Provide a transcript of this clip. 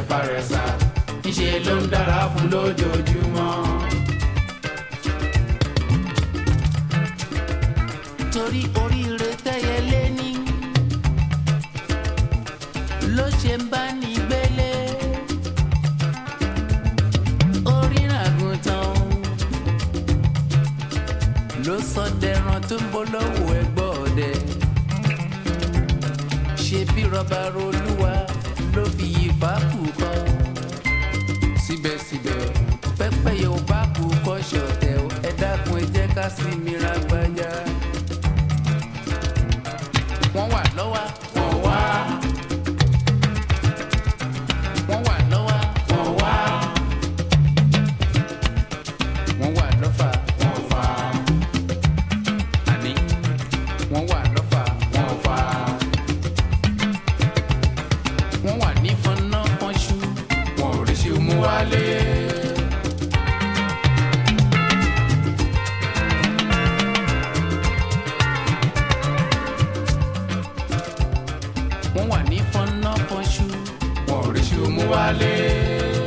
parẹ́sà níṣẹ́ ló ń dára fún lójoojúmọ́. torí oríire tẹ́yẹ lé ní ló ṣe ń bá ní gbélé orí àgùntàn ló sọ dẹran tó ń bọ́ lọ́wọ́ ẹgbọ́ ọdẹ ṣe bí rọba rolúwa ló fi yí fàákù kọ́ síbẹ̀síbẹ̀ pẹ́pẹ́ yóò bá kú kọ́ ṣọ̀tẹ̀ o, ẹ dákun ẹ jẹ́ ká sí mi ra gbájá wọ́n wà lọ́wọ́ wọ́n wá wọ́n wà lọ́wọ́ wọ́n wá wọ́n wà lọ́fà wọ́n fà àní wọ́n wà lọ́fà wọ́n fà wọ́n wà ní fọnà fọnṣú wọ́n ò rí ṣe mú wálé. wọ́n wà ní fọnà fọnṣú wọ́n ò rí ṣe mú wálé.